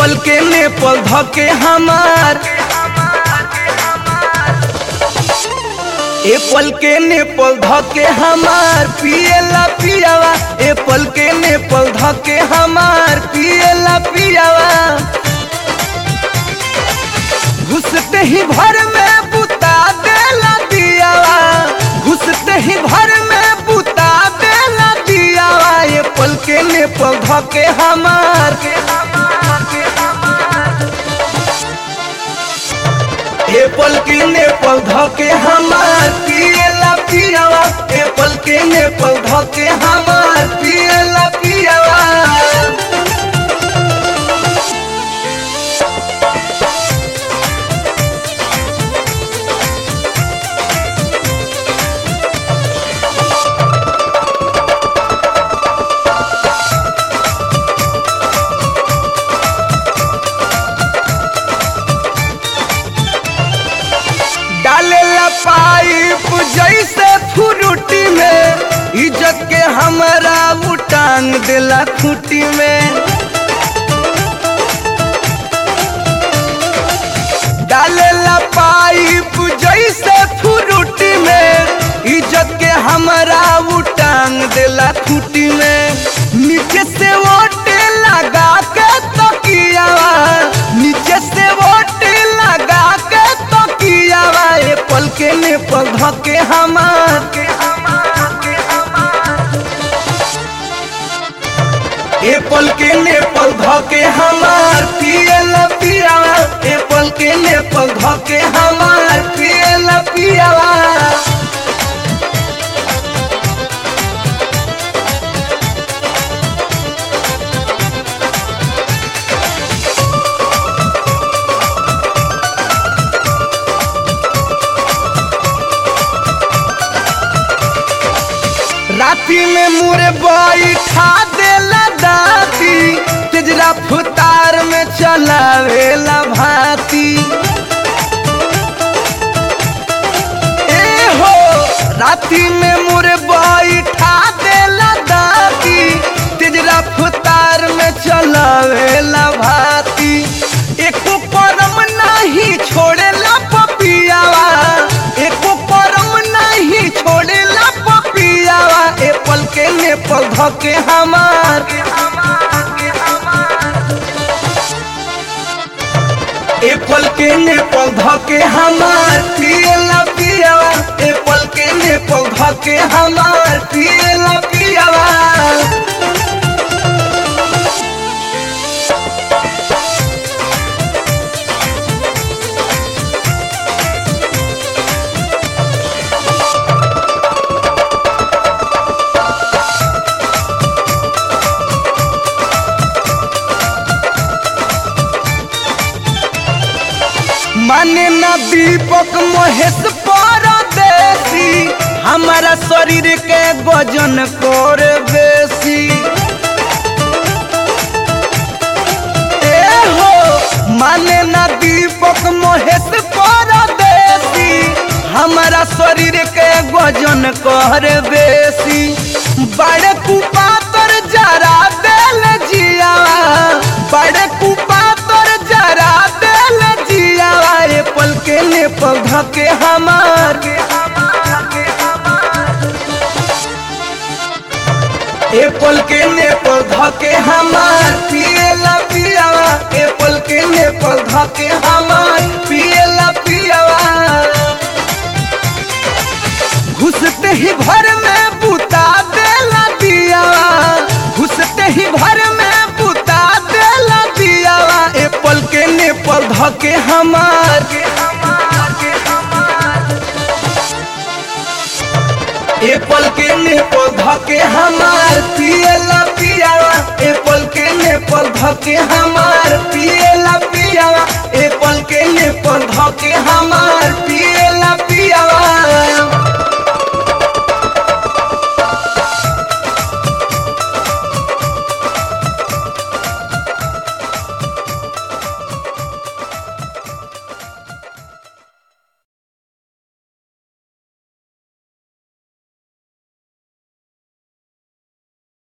Apple के नेपाल धके हमार एप्पल के नेपाल धके हमार पियला पियावा एप्पल के नेपाल धके हमार पियला पियावा घुसते ही भर में बुता देला दियावा घुसते ही भर में बुता देला दियावा एप्पल के नेपाल धके हमार एप्पल के नेपाल धके हमार पियला पियावा एप्पल के नेपाल धके हमार पियला पियावा डालेला पाइप जैसे फ्रूटी में इज्जत के हमरा उटांग देला खूटी में डालेला पाइप जैसे फ्रूटी में इज्जत के हमरा उटांग देला खूटी में नीचे से ओटे लगा के तकियावा नीचे से ओटे लगा के तकियावा एप्पल के नेपाल धके हमार एप्पल के नेपाल धके हमार पियला पियावा एप्पल के नेपाल धके हमार पियला पियावा राती में मुरे बैठा देला दाती तेजरा फुतार में चलावेला भाती ए हो राती में मुरे बैठा देला दाती तेजरा फुतार में चलावेला भाती एको परम नहीं छोड़ेला पपियावा एको परम नहीं छोड़ेला पपियावा एप्पल के नेपाल धके हमार एप्पल के नेपाल धके हमार पियला पियावा एप्पल के नेपाल धके हमार पियला पियावा माने ना दीपक महेश परदेसी हमारा शरीर के वजन कर बेसी ए हो माने ना दीपक महेश परदेसी हमारा शरीर के वजन कर बेसी बड़े कुपातर जरा देल जियावा बड़े कुपातर जरा देल जियावा एप्पल के नेपाल धके हमार एप्पल के नेपाल धके हमार पियला पियावा एप्पल के नेपाल धके हमार पियला पियावा घुसते ही भर में बुता देला दियावा घुसते ही भर में बुता देला दियावा एप्पल के नेपाल धके हमार एप्पल के नेपाल धके हमार पियला पियावा एप्पल के नेपाल धके हमार पियला पियावा एप्पल के नेपाल धके हमार